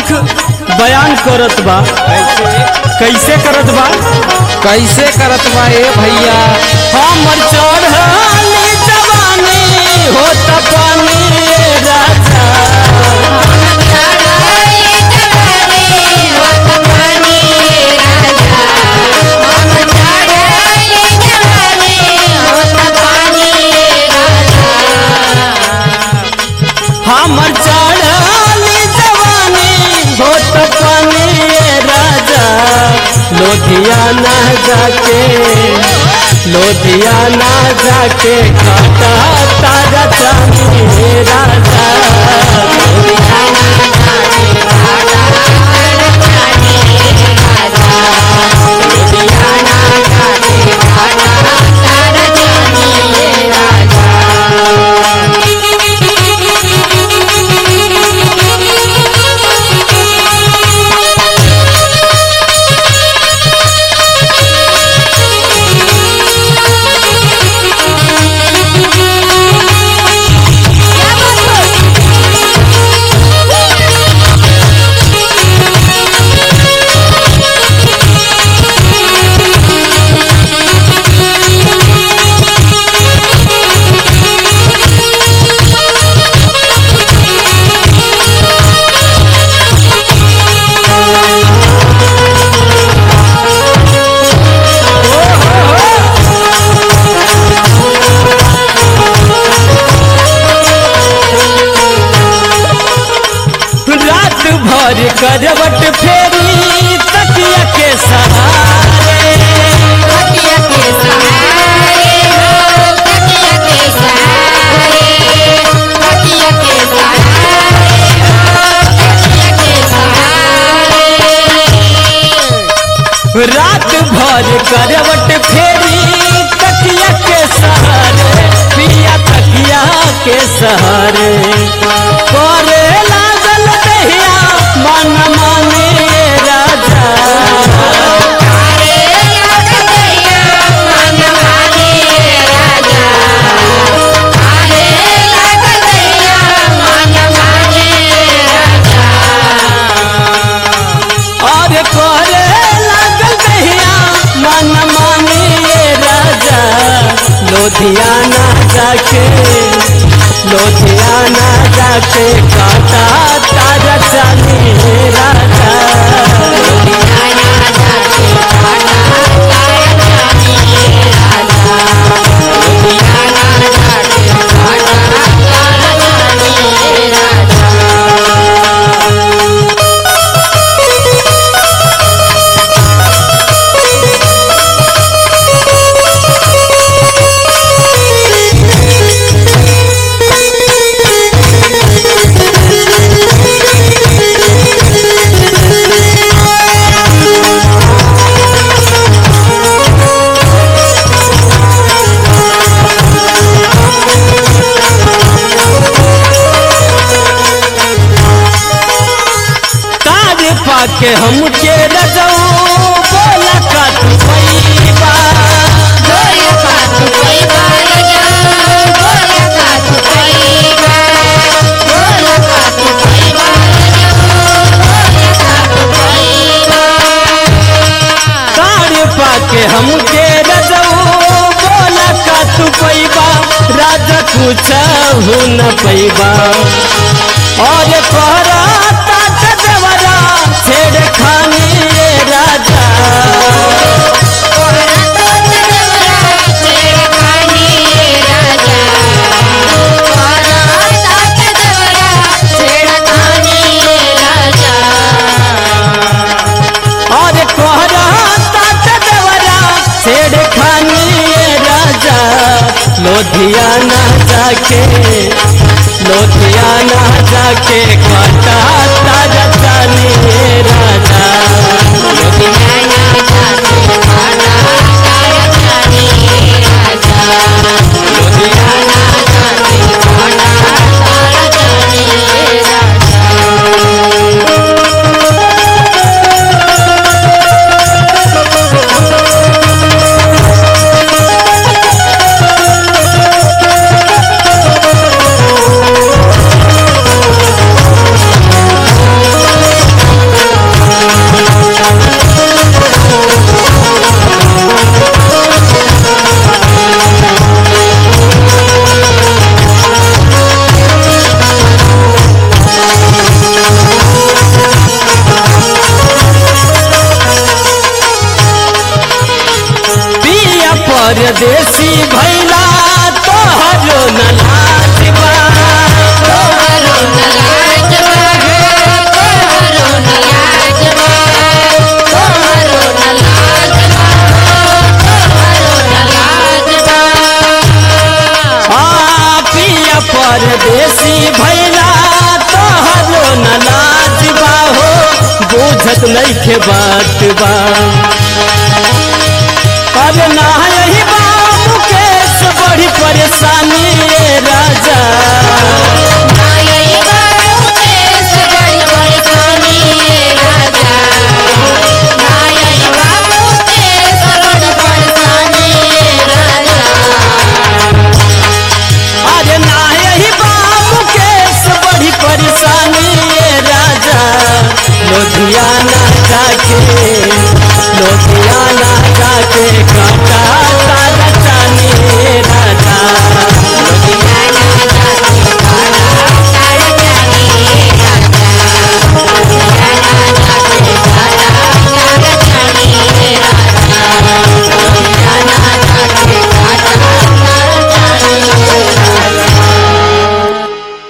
दुख बयान करत बा कैसे करत बा कैसे करत बा ए भैया हमर चढ़ली जवानी होत पानी राजा हमर चढ़ली जवानी होत पानी राजा लोधियाना जाके लोधियाना जाके काटा तारा चांदी राजा रात भर करवट फेरी तकिया के सहारे रात भर करवट फेरी तकिया के सहारे पिया तकिया के सहारे करे लागल दहिया मन माने राजा और करे लागल दहिया मन माने राजा लोधियाना जाके लोधियाना जाके काटा तारा चांदी राजा ताज पाके हमके रजऊ बोला का तू पैबा ताज पाके हमके रजऊ बोला का तू पैबा राजा कुछ न पैबा और कहरा तात देवरा छेड़ खानी राजा और कहरा तात देवरा छेड़ खानी राजा लोधियाना जाके लोधियाना जाके काटा तारा चानी राजा Thank बुझत नहीं खे बात बा